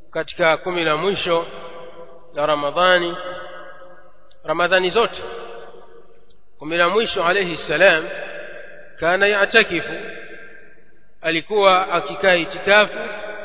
katika kumi la mwisho la ramadhani ramadhani zote kumi la mwisho alayhi salam kana yatakifu alikuwa akikaa itikafu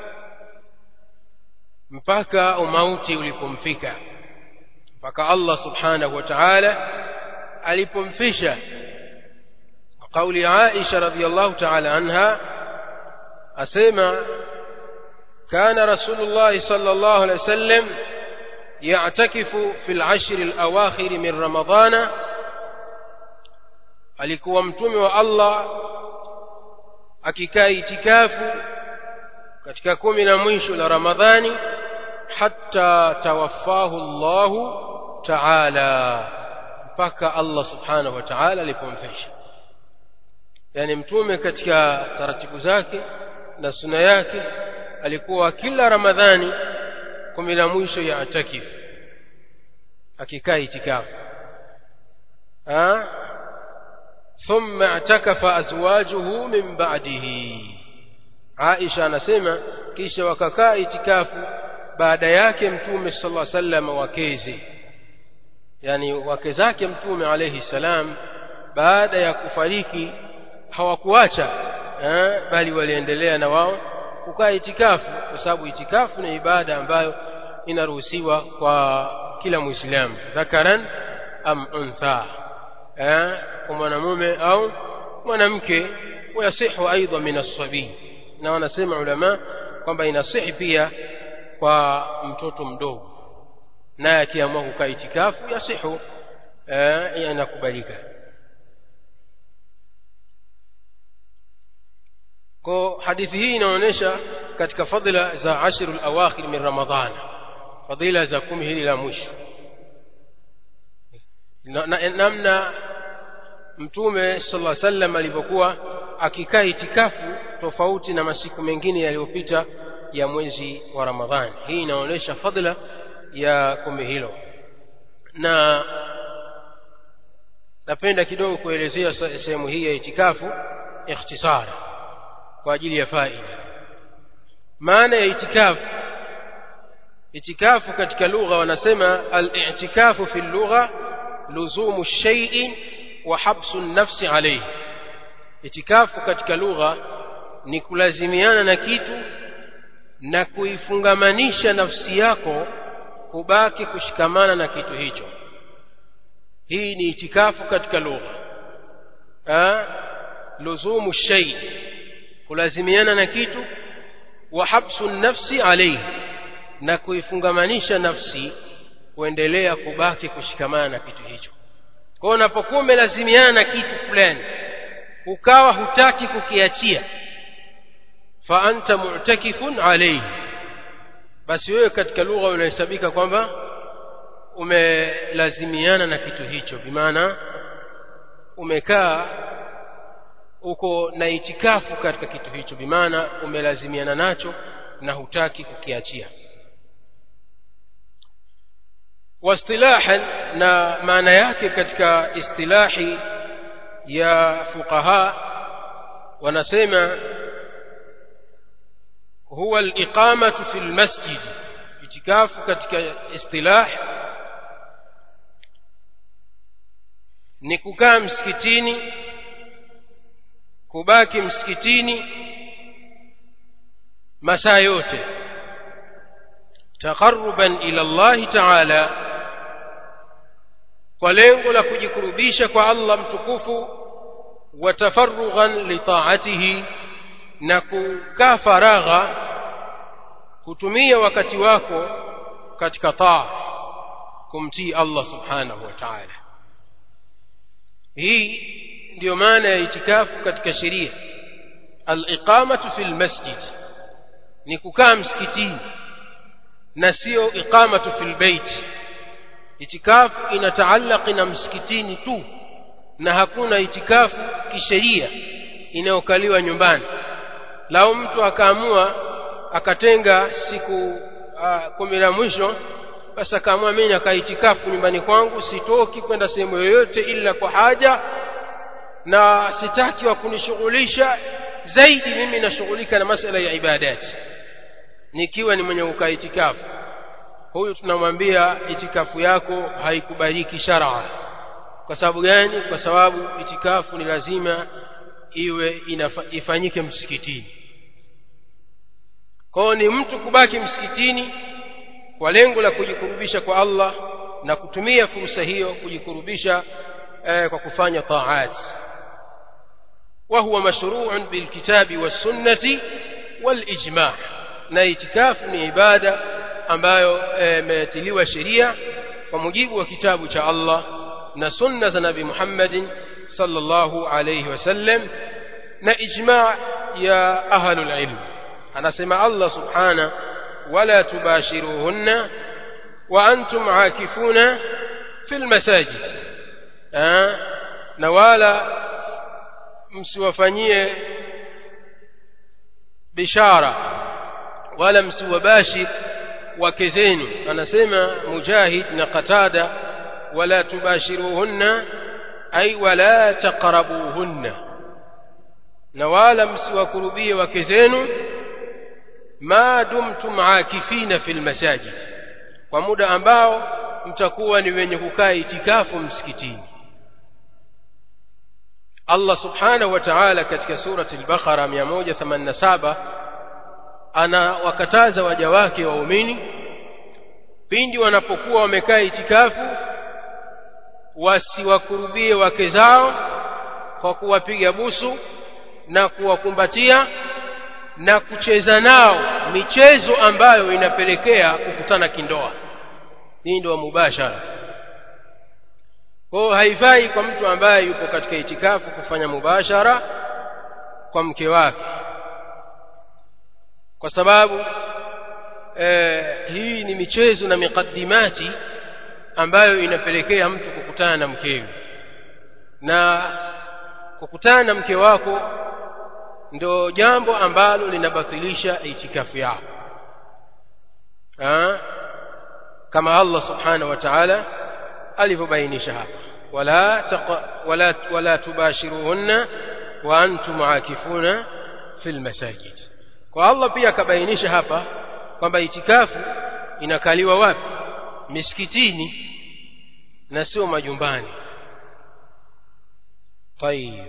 mpaka umauti ulipomfika mpaka Allah subhanahu wa ta'ala alipomfisha قول عائشة رضي الله تعالى عنها أسمع كان رسول الله صلى الله عليه وسلم يعتكف في العشر الأواخر من رمضان alikuwa mtume wa Allah akikaa itikafu katika kumi na mwisho la Ramadhani hatta tawaffahu Allahu ta'ala mpaka Allah subhanahu wa ta'ala alipomfisha yani mtume katika taratibu zake na suna yake alikuwa kila ramadhani kumi la mwisho ya atakif akikaa itikafu ثم اعتكف ازواجه من بعده عائشه anasema kisha wakakaa itikafu baada yake mtume sallallahu alaihi wasallam wakeze yani wake zake mtume alayhi salam baada ya kufariki hawakuacha eh, bali waliendelea na wao kukaa itikafu kwa sababu itikafu ni ibada ambayo inaruhusiwa kwa kila muislamu dhakaran am untha eh, kwa mwanamume au mwanamke wayasihu aidha min as-sabi na wanasema ulama kwamba inasihi pia kwa mtoto mdogo naye akiamua kukaa itikafu yasihu eh, inakubalika kwa hadithi hii inaonyesha katika fadhila za ashrul awakhir min ramadhan fadhila za kumi hili la mwisho namna na, na, mtume sallallahu alaihi wasallam alipokuwa akikaa itikafu tofauti na masiku mengine yaliyopita ya mwezi wa ramadhani hii inaonyesha fadhila ya kumi hilo na napenda kidogo kuelezea sehemu hii ya itikafu ikhtisara kwa ajili ya faida maana ya itikafu itikafu katika lugha wanasema al-i'tikafu fi lugha luzumu shay'in wa habsu nafsi alayhi itikafu katika lugha ni kulazimiana na kitu na kuifungamanisha nafsi yako kubaki kushikamana na kitu hicho hii ni itikafu katika lugha luzumu shay kulazimiana na kitu wa habsu nafsi alayhi na kuifungamanisha nafsi kuendelea kubaki kushikamana na kitu hicho kwa hiyo unapokuwa umelazimiana na kitu fulani ukawa hutaki kukiachia fa anta mu'takifun alayhi basi wewe katika lugha unahesabika kwamba umelazimiana na kitu hicho bimaana umekaa uko na itikafu katika kitu hicho bimaana umelazimiana nacho na hutaki kukiachia واصطلاحا na maana yake katika istilahi ya fuqaha wanasema huwa al-iqamatu fi al-masjid itikafu katika istilah ni kukaa msikitini kubaki msikitini masaa yote taqarruban ila Allah ta'ala kwa lengo la kujikurubisha kwa Allah mtukufu wa tafarrughan li ta'atihi na kukaa faragha kutumia wakati wako katika taa kumtii Allah subhanahu wa ta'ala hii ndiyo maana ya itikafu katika sheria al-iqamatu fil masjid ni kukaa msikitini na sio iqamatu fil bait itikafu inataallaki na msikitini tu na hakuna itikafu kisheria inayokaliwa nyumbani lao mtu akaamua akatenga siku kumi la mwisho basi akaamua mimi nakaa itikafu nyumbani kwangu sitoki kwenda sehemu yoyote ila kwa haja na sitaki wa kunishughulisha zaidi mimi nashughulika na masala ya ibadati nikiwa ni mwenye kukaa itikafu huyu tunamwambia itikafu yako haikubaliki shar'a kwa sababu gani kwa sababu itikafu ni lazima iwe inafa, ifanyike msikitini kwao ni mtu kubaki msikitini kwa lengo la kujikurubisha kwa Allah na kutumia fursa hiyo kujikurubisha eh, kwa kufanya taat وهو مشروع بالكتاب والسنة والإجماع na itikafu ni ibada ambayo imetiliwa sheria kwa mujibu wa kitabu cha Allah na sunna za Nabii Muhammad sallallahu alayhi wasallam na ijma' ya ahlul ilm anasema Allah subhana wala tubashiruhunna wa antum aakifuna fil masajid na wala msiwafanyie bishara wala msiwabashir wake zenu anasema mujahid na qatada wala tubashiruhunna ay wala taqrabuhunna na wala msiwakurubie wake zenu ma dumtum akifina fil masajid kwa muda ambao mtakuwa ni wenye kukaa itikafu msikitini Allah subhanahu wa ta'ala katika surati al-Baqara 187 anawakataza waja wake waumini pindi wanapokuwa wamekaa itikafu wasiwakurubie wake zao kwa kuwapiga busu na kuwakumbatia na kucheza nao michezo ambayo inapelekea kukutana kindoa hii ndio mubashara kwa haifai kwa mtu ambaye yupo katika itikafu kufanya mubashara kwa mke wake kwa sababu eh, hii ni michezo na miqaddimati ambayo inapelekea mtu kukutana na mkewe na kukutana na mke wako ndio jambo ambalo linabatilisha itikafu yako kama Allah subhanahu wa ta'ala alivyobainisha hapa wala taqa, wala wala tubashiruhunna wa antum aakifuna fil masajid kwa Allah pia akabainisha hapa kwamba itikafu inakaliwa wapi misikitini na sio majumbani طيب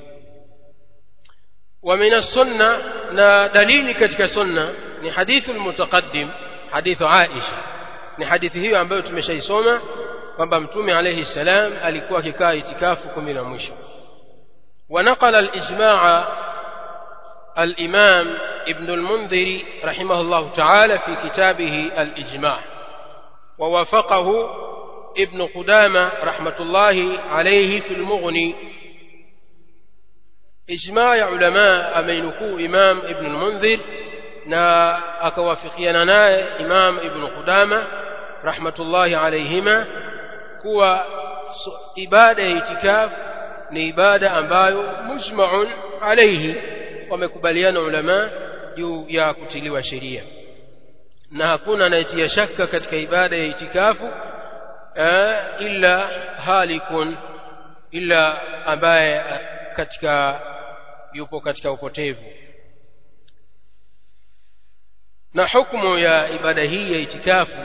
ومن السنة نا دليل katika sunna ni hadithu المتقدم hadithu Aisha ni hadithi hiyo ambayo tumeshaisoma kwamba mtume alayhi salam alikuwa akikaa itikafu kumi la mwisho ونقل الإجماع الإمام ابن المنذر رحمه الله تعالى في كتابه الإجماع ووافقه ابن قدامة رحمة الله عليه في المغني إجماع علماء أمينكو إمام ابن المنذر na akawafikiana naye Imam Ibn Qudama rahmatullahi alayhima kuwa ibada ya itikaf ni ibada ambayo mujma'un alayhi wamekubaliana ulama juu ya kutiliwa sheria na hakuna anayetia shaka katika ibada ya itikafu illa halikun illa ambaye katika yupo katika upotevu na hukumu ya ibada hii ya itikafu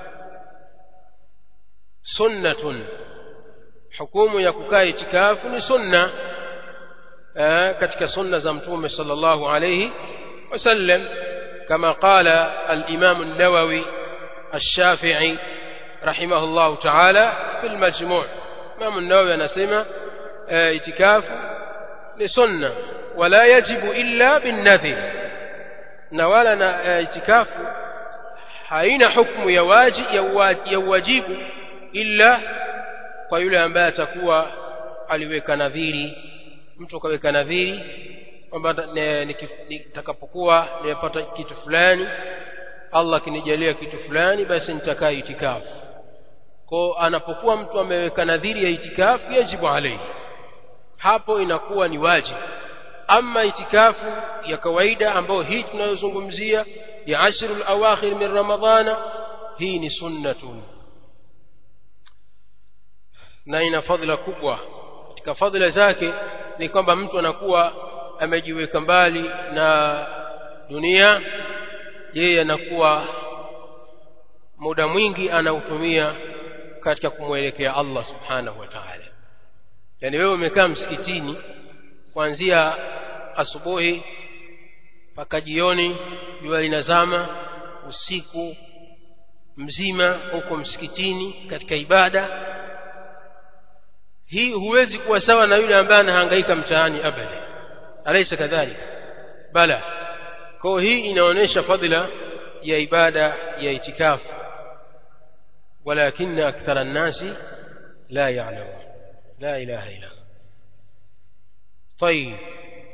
sunnatun hukumu ya kukaa itikafu ni sunna katika sunna za mtume sallallahu alayhi wasallam kama qala al-imam an-nawawi الشافعي رحمه الله تعالى في المجموع امام النووي anasema itikafu ni sunna wala yajibu illa bin nadhir na wala na itikafu haina hukumu ya waji ya uwajibu illa kwa yule ambaye atakuwa aliweka nadhiri mtu akaweka nadhiri kwamba nitakapokuwa nimepata kitu fulani Allah akinijalia kitu fulani basi nitakaa itikafu kwa anapokuwa mtu ameweka nadhiri ya itikafu yajibu alayhi hapo inakuwa ni wajibu ama itikafu ya kawaida ambayo hii tunayozungumzia ya ashrul awakhir min ramadhana hii ni sunnatun na ina fadhila kubwa katika fadhila zake ni kwamba mtu anakuwa amejiweka mbali na dunia yeye anakuwa muda mwingi anautumia katika kumwelekea Allah subhanahu wa ta'ala yani wewe umekaa msikitini kuanzia asubuhi mpaka jioni jua linazama usiku mzima huko msikitini katika ibada hii huwezi kuwa sawa na yule ambaye anahangaika mtaani abada alaysa kadhalika bala kwa hii inaonyesha fadhila ya ibada ya itikafu ولكن أكثر الناس لا يعلمون لا إله إلا الله طيب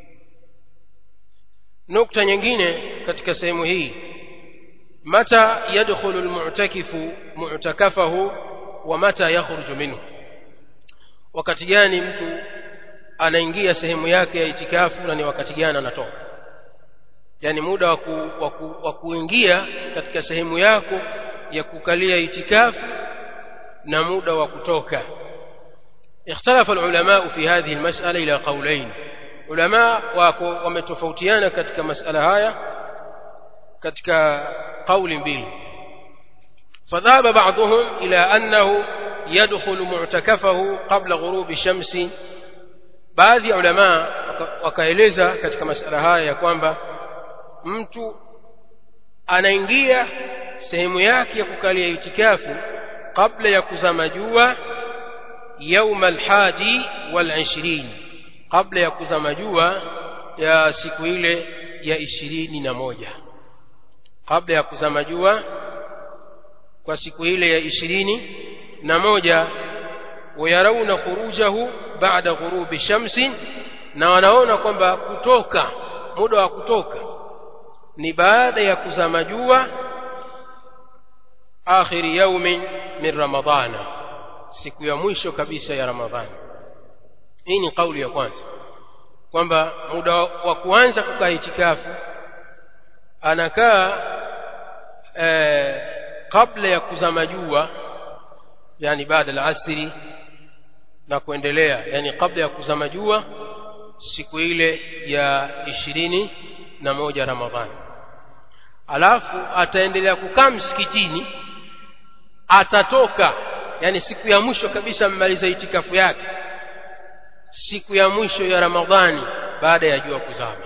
نقطة nyingine katika sehemu hii mata yadkhulu almu'takifu mu'takafahu wa mata yakhruju minhu wakati gani mtu anaingia sehemu yake ya itikafu na ni wakati gani anatoka yani muda wa kuingia katika sehemu yako ya kukalia itikafu na muda wa kutoka اختلف العلماء في هذه المسألة إلى قولين علماء ومتفوتيان كتك مسألة هاية كتك قول بيل فذهب بعضهم إلى أنه يدخل معتكفه قبل غروب الشمس baadhi ya ulama wakaeleza katika masala haya ya kwamba mtu anaingia sehemu yake ya kukalia itikafu kabla ya kuzama jua يوم الحادي والعشرين قبل ya kuzama jua ya siku ile ya ishirini na moja kabla ya kuzama jua kwa siku ile ya ishirini na moja wayarauna khurujahu baada ghurubi shamsi na wanaona kwamba kutoka muda wa kutoka ni baada ya kuzama jua akhiri yaumin min ramadana siku ya mwisho kabisa ya ramadhani hii ni kauli ya kwanza kwamba muda wa kuanza kukaa itikafu anakaa eh, kabla ya kuzama jua yani baada la asri na kuendelea yani kabla ya kuzama jua siku ile ya ishirini na moja ramadhani alafu ataendelea kukaa msikitini atatoka yani siku ya mwisho kabisa mmaliza itikafu yake siku ya mwisho ya ramadhani baada ya jua kuzama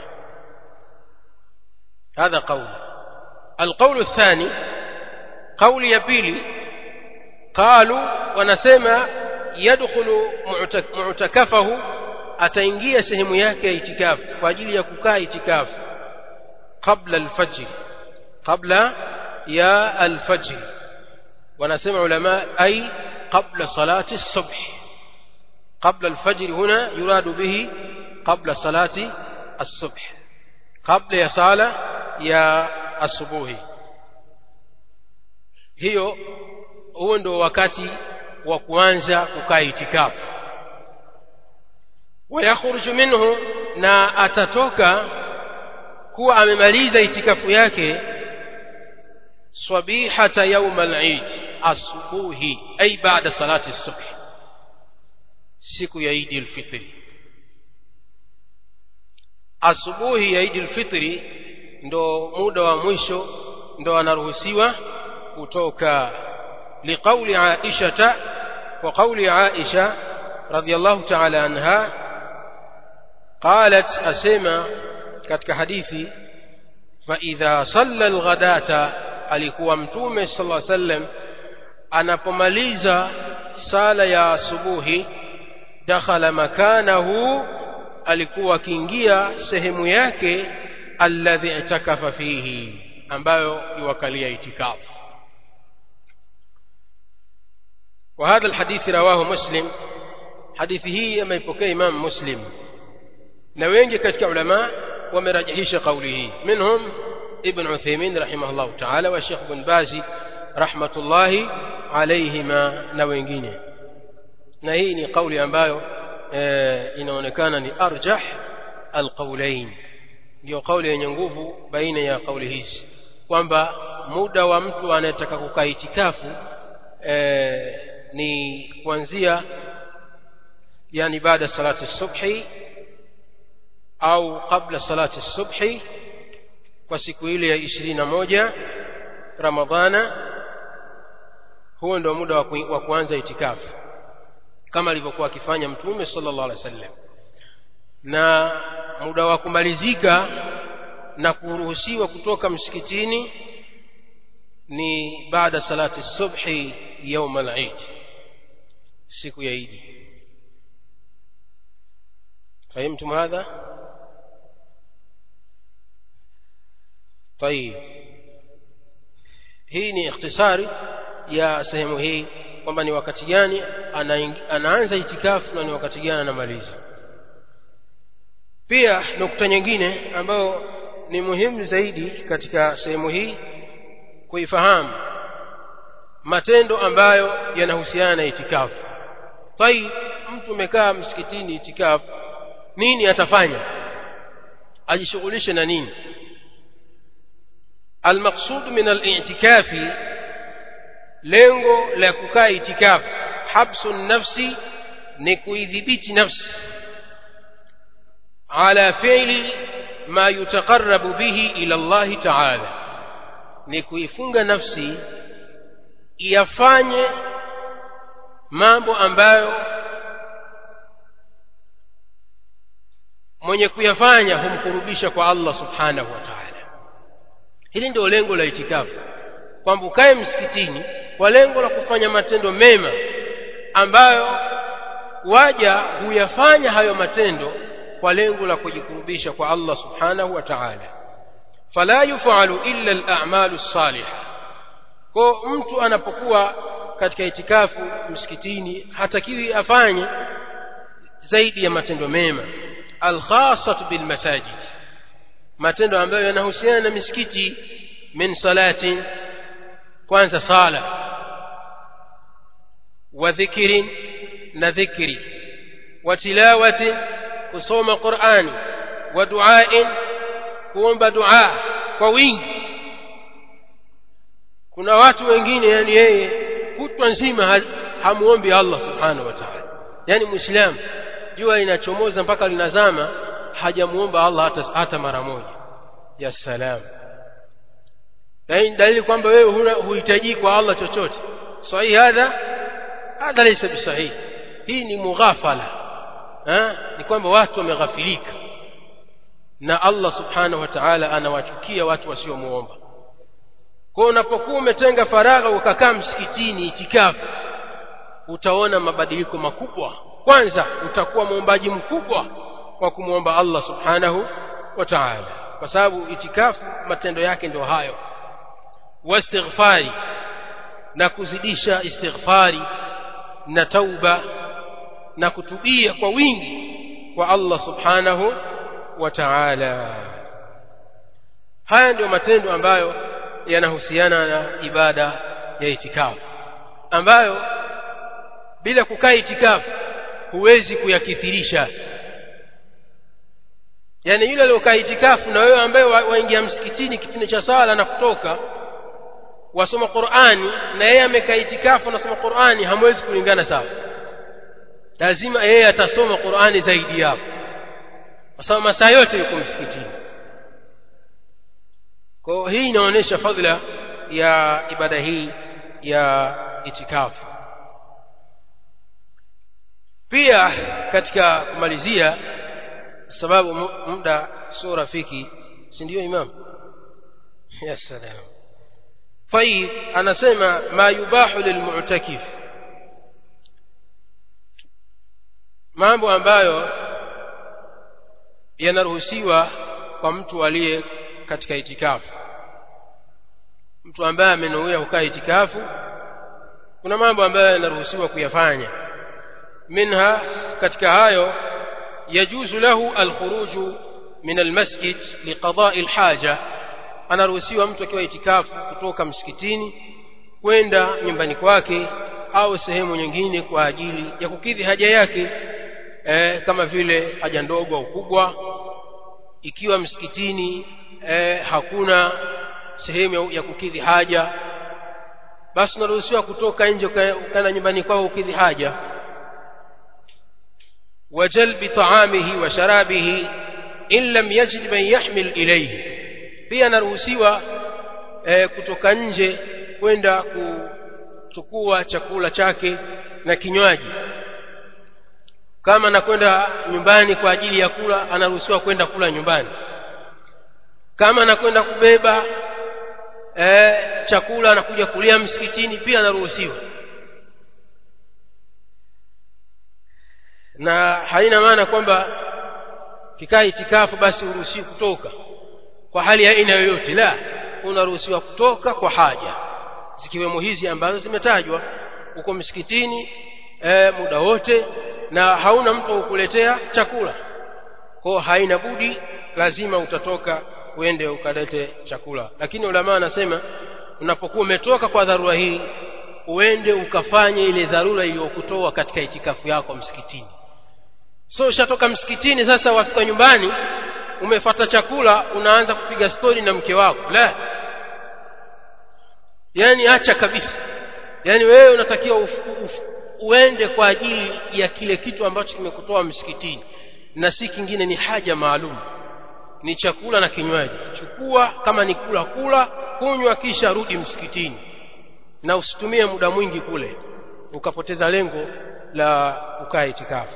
هذا قول القول الثاني قول يبيلي قالوا ونسمع يدخل معتكفه ataingia sehemu yake ya itikafu kwa ajili ya kukaa itikafu kabla alfajr kabla ya alfajr wanasema ulama ay qabla salati الصبح قبل الفجر هنا يراد به قبل صلاة الصبح قبل يا صلاة يا الصبح hiyo huo ndio wakati wa kuanza kukaa itikafu wayakhruju minhu na atatoka kuwa amemaliza itikafu yake swabihata yaum al-eid asubuhi ay baada salati as-subh siku ya Eid al-Fitri asubuhi ya Eid al-Fitri ndo muda wa mwisho ndo anaruhusiwa kutoka liqauli Aisha wa qauli Aisha radiyallahu ta'ala anha qalat asema katika hadithi fa idha salla al-ghadata alikuwa mtume sallallahu alaihi wasallam anapomaliza sala ya asubuhi dakhala makanahu alikuwa akiingia sehemu yake alladhi itakafa fihi ambayo iwakalia itikafu وهذا الحديث رواه مسلم حديث هي ameipokea Imam Muslim na wengi katika ulama wamerajihisha kauli hii منهم ابن عثيمين رحمه الله تعالى والشيخ بن باز رحمة الله عليهما na wengine na hii ni kauli ambayo e, inaonekana ni arjah alqaulain ndio kauli yenye nguvu baina ya kauli hizi kwamba muda wa mtu anayetaka kukaa itikafu e, ni kuanzia yani baada salati subhi au kabla salati subhi kwa siku ile ya ishirini na moja ramadhana huo ndio muda wa kuanza itikafu kama alivyokuwa akifanya mtume sallallahu alaihi wasallam na muda wa kumalizika na kuruhusiwa kutoka msikitini ni baada salati subhi يوم العيد siku ya idi فهمتم هذا طيب hii ni ikhtisari ya sehemu hii kwamba ni wakati gani anaanza itikafu na ni wakati gani anamaliza pia nukta nyingine ambayo ni muhimu zaidi katika sehemu hii kuifahamu matendo ambayo yanahusiana na itikafu tai mtu umekaa msikitini itikafu nini atafanya ajishughulishe na nini المقصود من الاعتكاف lengo la kukaa itikafu habsu nafsi ni kuidhibiti nafsi ala fi'li ma yutaqarrabu bihi ila Allah ta'ala ni kuifunga nafsi iyafanye mambo ambayo mwenye kuyafanya humkurubisha kwa Allah subhanahu wa ta'ala hili ndio lengo la itikafu kwamba ukae msikitini kwa lengo la kufanya matendo mema ambayo waja huyafanya hayo matendo kwa lengo la kujikurubisha kwa Allah subhanahu wa ta'ala fala yufalu illa al-a'malu salihah kwa mtu anapokuwa katika itikafu msikitini hatakiwi afanye zaidi ya matendo mema al-khassatu bil masajid matendo ambayo yanahusiana na misikiti min salati kwanza sala wa dhikrin na dhikri wa tilawati kusoma qur'ani wa duain kuomba dua kwa wingi kuna watu wengine yani yeye kutwa nzima hamuombi Allah subhanahu wa ta'ala yani muislamu jua linachomoza mpaka linazama hajamuomba Allah hata, hata mara moja ya salam dalili kwamba wewe huna huhitaji kwa Allah chochote sahihi hadha hadha laysa bisahihi hii ni mughafala ha? ni kwamba watu wameghafilika na Allah subhanahu wa ta'ala anawachukia watu wasiomuomba kwa unapokuwa umetenga faragha ukakaa msikitini itikafu utaona mabadiliko makubwa kwanza utakuwa muombaji mkubwa kwa kumwomba Allah subhanahu wa ta'ala kwa sababu itikafu matendo yake ndio hayo wastighfari na kuzidisha istighfari na tauba na kutubia kwa wingi kwa Allah subhanahu wa ta'ala haya ndio matendo ambayo yanahusiana na ibada ya itikafu ambayo bila kukaa itikafu huwezi kuyakithirisha yani yule aliyokaa itikafu na wewe ambaye waingia wa msikitini kipindi cha sala na kutoka wasoma Qur'ani na yeye amekaa itikafu anasoma Qur'ani hamwezi kulingana sawa lazima yeye atasoma Qur'ani zaidi yako kwa sababu masaa yote yuko msikitini kwa hii inaonyesha fadhila ya ibada hii ya itikafu pia katika kumalizia sababu muda sio rafiki si ndio imam ya salam طيب anasema ma yubahu lilmu'takif mambo ambayo yanaruhusiwa kwa mtu aliye katika itikafu mtu ambaye amenuia kukaa itikafu kuna mambo ambayo yanaruhusiwa kuyafanya minha katika hayo yajuzu lahu alkhuruju min almasjid liqada'i alhaja anaruhusiwa mtu akiwa itikafu kutoka msikitini kwenda nyumbani kwake au sehemu nyingine kwa ajili ya kukidhi haja yake e, kama vile haja ndogo au kubwa ikiwa msikitini e, hakuna sehemu ya kukidhi haja basi unaruhusiwa kutoka nje ukaenda nyumbani kwao ukidhi haja وجلب طعامه وشرابه إن لم يجد من يحمل إليه pia anaruhusiwa e, kutoka nje kwenda kuchukua chakula chake na kinywaji kama anakwenda nyumbani kwa ajili ya kula anaruhusiwa kwenda kula nyumbani kama anakwenda kubeba e, chakula anakuja kulia msikitini pia anaruhusiwa na haina maana kwamba kikaa itikafu basi uruhusiwi kutoka kwa hali ya aina yoyote la unaruhusiwa kutoka kwa haja zikiwemo hizi ambazo zimetajwa uko msikitini e, muda wote na hauna mtu kukuletea chakula kwa haina budi lazima utatoka uende ukalete chakula lakini ulama anasema unapokuwa umetoka kwa dharura hii uende ukafanye ile dharura iliyokutoa katika itikafu yako msikitini so ushatoka msikitini sasa wafika nyumbani umefata chakula unaanza kupiga stori na mke wako la yani acha kabisa yani wewe unatakiwa uf, uf, uende kwa ajili ya kile kitu ambacho kimekutoa msikitini na si kingine ni haja maalum ni chakula na kinywaji chukua kama ni kula kula kunywa kisha rudi msikitini na usitumie muda mwingi kule ukapoteza lengo la kukaa itikafu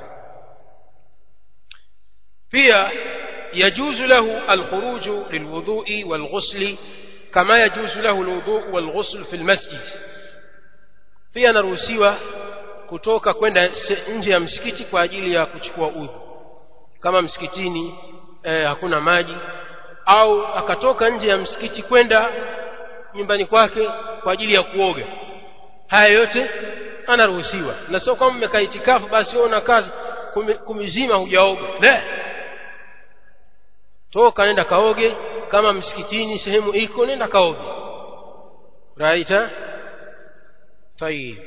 pia yajuzu lahu alkhuruju lilwudhu'i walghusli kama yajuzu lahu alwudhu'u walghusl fi almasjid pia anaruhusiwa kutoka kwenda nje ya msikiti kwa ajili ya kuchukua udhu kama msikitini eh, hakuna maji au akatoka nje ya msikiti kwenda nyumbani kwake kwa ajili ya kuoga haya yote anaruhusiwa na sio kama mmekaa itikafu basi wewe una kazi kumizima hujaoga la toka nenda kaoge kama msikitini sehemu iko nenda kaoge raita طيب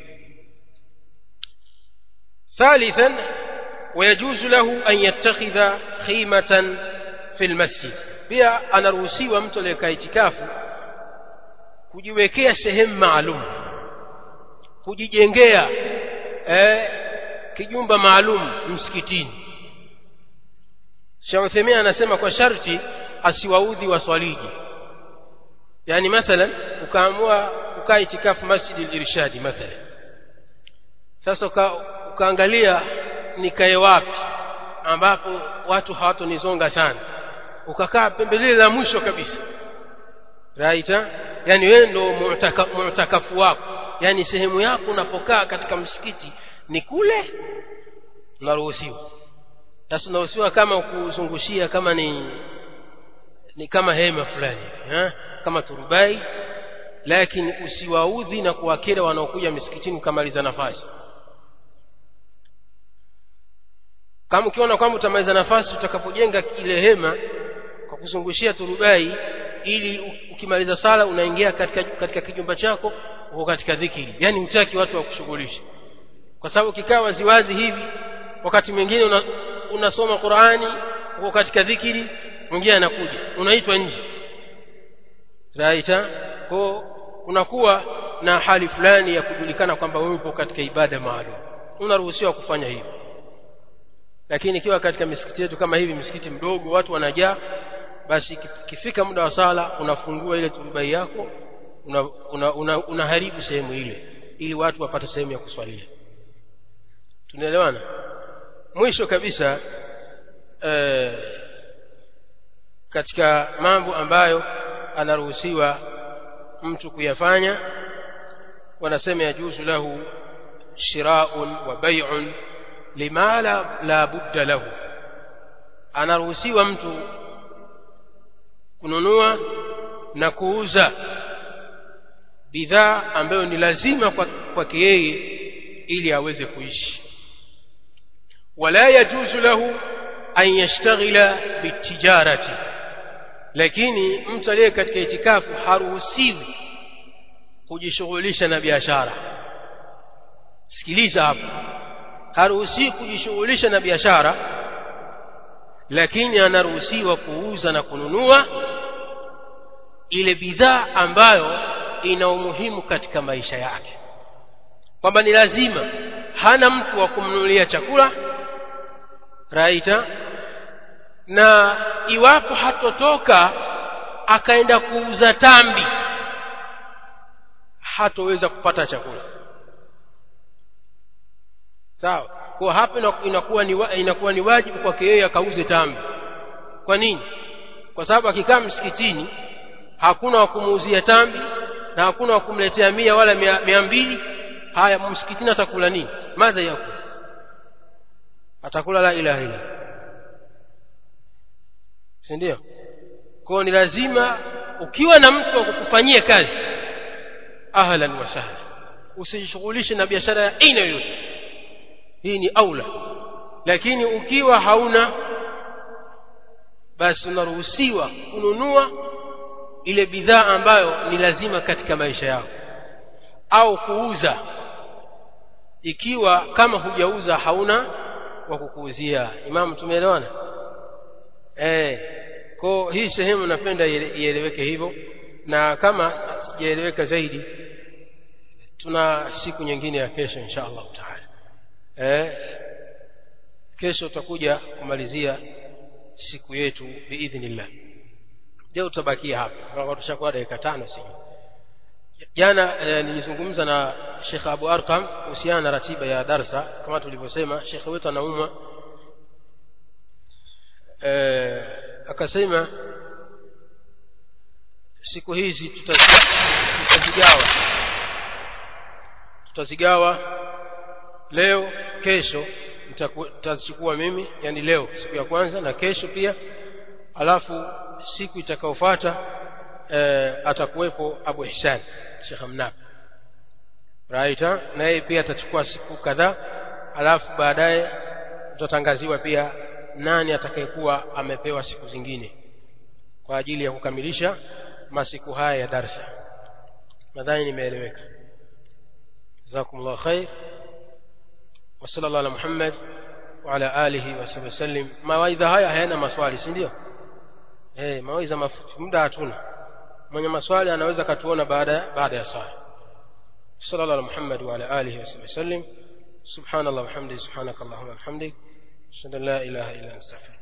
ثالثا ويجوز له أن يتخذ خيمة في المسجد pia anaruhusiwa mtu aliyekaa itikafu kujiwekea sehemu maalum kujijengea eh, kijumba maalum msikitini Sheikh Uthaymeen anasema kwa sharti asiwaudhi waswaliji yani mathalan ukaamua ukaa itikafu Masjid al-Irshadi mathalan sasa uka, ukaangalia nikae wapi ambapo watu hawatonizonga sana ukakaa pembelele la mwisho kabisa raita yani wewe ndo mu'taka, mu'takafu wako yani sehemu yako unapokaa katika msikiti ni kule unaruhusiwa sasa unaruhusiwa kama kuzungushia kama ni ni kama hema fulani ha? kama turubai lakini usiwaudhi na kuwakera wanaokuja misikitini ukamaliza nafasi kama ukiona kwamba utamaliza nafasi utakapojenga ile hema kwa kuzungushia turubai ili ukimaliza sala unaingia katika katika kijumba chako uko katika dhikiri yani hutaki watu wa kushughulisha kwa sababu kikaa waziwazi hivi wakati mwingine una, unasoma Qur'ani uko katika dhikiri mwingine anakuja unaitwa nje raita kwa kunakuwa na hali fulani ya kujulikana kwamba wewe upo katika ibada maalum unaruhusiwa kufanya hivyo lakini ikiwa katika misikiti yetu kama hivi misikiti mdogo watu wanajaa basi kifika muda wa sala unafungua ile turubai yako unaharibu una, una, una sehemu ile ili watu wapate sehemu ya kuswalia tunaelewana mwisho kabisa e, katika mambo ambayo anaruhusiwa mtu kuyafanya wanasema yajuzu lahu shiraun wa bai'un lima la, la budda lahu anaruhusiwa mtu kununua na kuuza bidhaa ambayo ni lazima kwake yeye ili aweze kuishi wala yajuzu lahu an yashtaghila bitijarati lakini mtu aliye katika itikafu haruhusiwi kujishughulisha na biashara sikiliza hapo haruhusiwi kujishughulisha na biashara lakini anaruhusiwa kuuza na kununua ile bidhaa ambayo ina umuhimu katika maisha yake kwamba ni lazima hana mtu wa kumnunulia chakula raita na iwapo hatotoka akaenda kuuza tambi hatoweza kupata chakula sawa kwa hapa inakuwa ni inakuwa ni wajibu kwake yeye akauze tambi kwa nini kwa sababu akikaa msikitini hakuna wa kumuuzia tambi na hakuna wa kumletea mia wala mia, mia mbili haya msikitini atakula nini madha yako atakula la ilaha illa si ndio kwa ni lazima ukiwa na mtu wa kukufanyia kazi ahlan wa sahlan usijishughulishe na biashara ya aina yoyote hii ni aula lakini ukiwa hauna basi unaruhusiwa kununua ile bidhaa ambayo ni lazima katika maisha yao au kuuza ikiwa kama hujauza hauna wa kukuuzia imamu tumeelewana eh kwa hii sehemu napenda ieleweke hivyo na kama sijaeleweka zaidi tuna siku nyingine ya kesho insha Allah taala eh kesho tutakuja kumalizia siku yetu biidhnillah leo tutabakia hapa kwa tushakuwa dakika tano sijui jana eh, nilizungumza na Sheikh Abu Arqam kuhusiana na ratiba ya darsa kama tulivyosema Sheikh wetu anaumwa eh, akasema siku hizi tutazigawa tutazigawa leo kesho nitachukua mimi yani leo siku ya kwanza na kesho pia alafu siku itakayofuata e, atakuwepo Abu Ihsan Sheikh Mnab right na yeye pia atachukua siku kadhaa alafu baadaye tutatangaziwa pia nani atakayekuwa amepewa siku zingine kwa ajili ya kukamilisha masiku haya ya darsa nadhani nimeeleweka jazakumullahu khair wa sallallahu ala muhammad wa ala alihi wa sahbihi wasallim mawaidha haya hayana maswali si ndio eh mawaidha mafupi muda hatuna mwenye maswali anaweza katuona baada baada ya swala sallallahu ala muhammad wa ala alihi wa sahbihi wasallim subhanallah wa hamdihi subhanakallahumma wa bihamdik ashhadu an la ilaha illa anta astaghfiruka